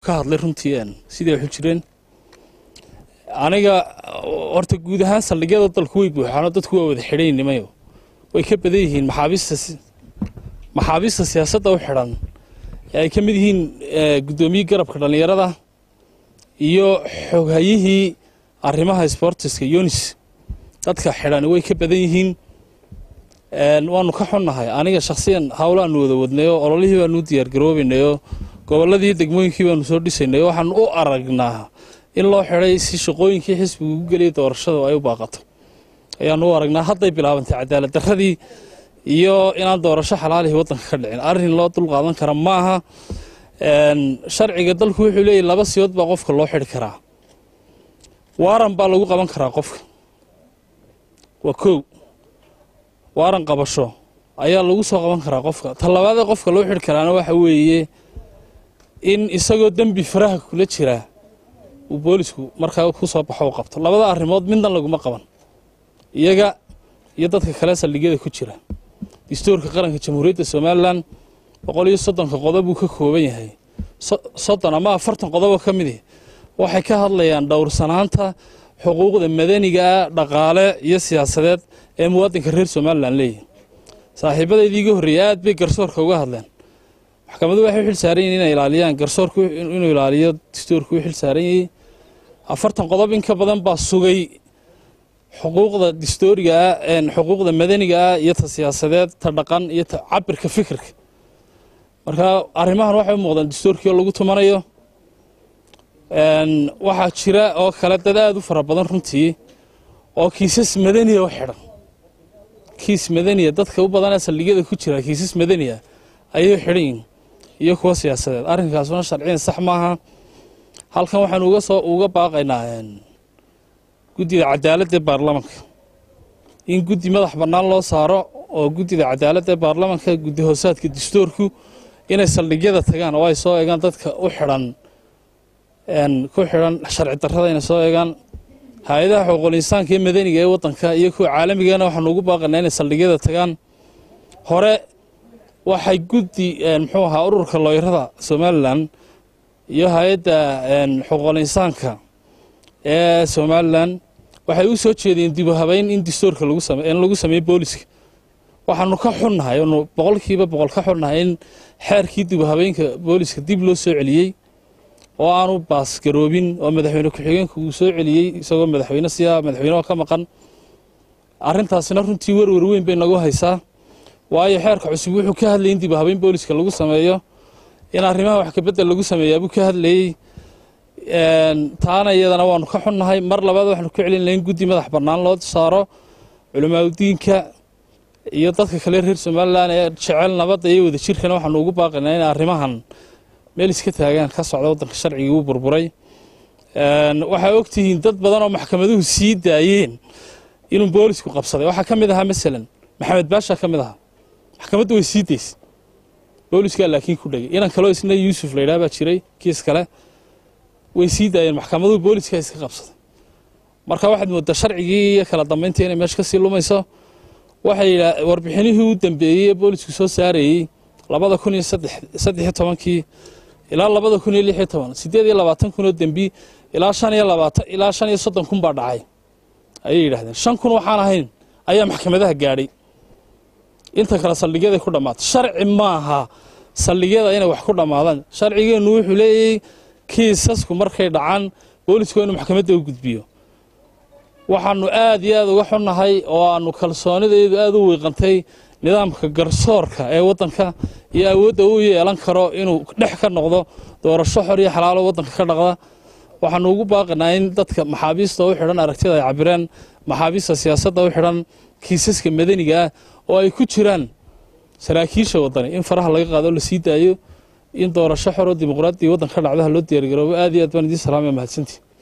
ka hadlay runtii sidai waxu jireen aniga horta guud ahaan saldhigyada dalku way buuxaano dadku waa wada xidhaynimayo way ka badan yihiin maxaabiista maxaabiista siyaasadda u xidhan ee ay ka mid yihiin guddoomiye garabka dhallinyarada iyo xoghayihii arrimaha sbortiska yunis dadka xidhan way ka badan yihiin waanu ka xunnahay aniga shakhsiyan howlaanu wada wadnayo ololihii baanu u diyaargaroobaynayo gobolladii degmooyinkii baanu soo dhisaynay waxaanu u aragnaa in loo xidhay si shaqooyinkii xisbiga ugu geliyay doorashadu ay u baaqato ayaanu u aragnaa hadday bilaabantay cadaalad darradii iyo inaan doorasho xalaalihii waddanka ka dhicin arrin loo dul qaadan kara ma aha sharciga dalku wuxuu leeyahy laba siyood baa qofka loo xidhi karaa waaran baa lagu qaban karaa qofka waa kow waaran qabasho ayaa lagu soo qaban karaa qofka tallabaadee qofka loo xidhi karaana waxa weeye in isagoo dembi faraha kula jiraa uu boolisku markaa ku soo baxo u qabto labada arrimood midna laguma qaban iyaga iyo dadka kale saldhigyada ku jira dastuurka qaranka jamhuuriyadda somalilan boqol iyo soddonka qodob buu ka kooban yahay soddon ama afartan qodoboo ka midi waxay ka hadlayaan dhowrsanaanta xuquuqda madanigaa dhaqaale iyo siyaasadeed ee muwaadinka reer somalilan leeyahy saaxiibadaydii iga horreeyey aad bay garsoorka uga hadleen maxkamadu waxay u xil saaran yihin inay ilaaliyaan garsoorku inuu ilaaliyo dastuurku u xil saaran yahay afartan qodob in ka badan baa sugay xuquuqda dastuurigaa xuquuqda madanigaa iyo ta siyaasadeed ta dhaqan iyo ta cabirka fikirka marka arrimahan waxay u muuqdaan dastuurkii oo lagu tumanayo waxaa jira oo kale dad aada u fara badan runtii oo kiisas madaniya u xidhan kiis madaniya dadka u badanee saldhigyada ku jira kiisas madaniya ayay xidhan yihin iyo kuwa siyaasadeed arrinkaasuna sharciyan sax maaha halkan waxaanu uga soo uga baaqaynaa guddida cadaaladda ee baarlamanka in guddi madax bannaan loo saaro oo guddida cadaaladda ee baarlamanka guddi hoosaadka dastuurku inay saldhigyada tagaan oo ay soo eegaan dadka u xidhan ku xidhan sharci darrada inay soo eegaan hay-adaha xuquuqul insaanka ee madaniga ee waddanka iyo kuwa caalamigana waxaanu ugu baaqaynaa inay saldhigyada tagaan hore waxay guddi muxuu ahaa ururka looyrada somalilan iyo hay-adda xuquuqul insaanka ee somalilan waxay u soo jeedeen dibu habeyn in dastuurka in lagu sameeyo booliska waxaanu ka xunnahay anu boqolkiiba boqol ka xunnahay in xeerkii dibu habeenka booliska dib loo soo celiyey oo aanu baasgaroobin oo madaxweyne ku-xigeenka uu soo celiyey isagoo madaxweyne siyaa madaxweyneha ka maqan arrintaasina runtii werwer weyn bay nagu haysaa waayo xeerka cusub wuxuu ka hadlayay in dibu habeyn booliska lagu sameeyo in arrimaha wax kabedel lagu sameeyaabuu ka hadlayey taana iyadana waanu ka xunnahay mar labaad waxaanu ku celin lahayn guddi madax bannaan loo saaro culimaadudiinka iyo dadka kale reer somalilan ee jecel nabadda iyo wada jirkana waxaanu ugu baaqaynaa in arrimahan meel iska taagaan ka socda waddanka sharcigii uu burburay waxaa ogtihiin dad badan oo maxkamaduhu sii daayeen inuu boolisku qabsaday waxaa ka mid ahaa masalan maxamed baasha ka mid ahaa maxkamaddu way sii daysay booliskaa laakiin ku dhegay inan kaloo isna yuusuf laydhaha baa jiray kiis kale way sii daayeen maxkamaduhu booliska iska qabsaday marka waxaad moodaa sharcigii iyo kala dambayntii inay meesha kasii lumayso waxay yidhaa warbixinihii u dambeeyey ee boolisku soo saarayey labada kun iyo saddex iyo tobankii ilaa labada kun iyo lix iyo toban siddeed iyo labaatan kun oo dembi ilaa shan iyo labaatan ilaa shan iyo soddon kun baa dhacay ayay yidhahdeen shan kun waxaan ahayn ayaa maxkamadaha gaadhay inta kale saldhigyada ku dhammaatay sharci maaha saldhigyada inay wax ku dhammaadaan sharcigeennu wuxuu leeyahay kiisasku markay dhacaan boolisku inuu maxkamadda u gudbiyo waxaanu aad iyo aad uga xunnahay oo aanu kalsoonideedu aad u wiiqantay nidaamka garsoorka ee waddanka iyo awoodda uu yeelan karo inuu dhex ka noqdo doorasho xor iyo xalaalo waddanka ka dhaqda waxaanu ugu baaqinaa in dadka maxaabiista u xidhan aragtida ay cabireen maxaabiista siyaasadda u xidhan kiisaska madaniga ah oo ay ku jiraan saraakiisha waddani in faraha laga qaado la sii daayo in doorasho xor oo dimuqraadiya waddanka ka dhacdaha loo diyaargaroobo aad iyo aad baan idiin salaamaya mahadsantii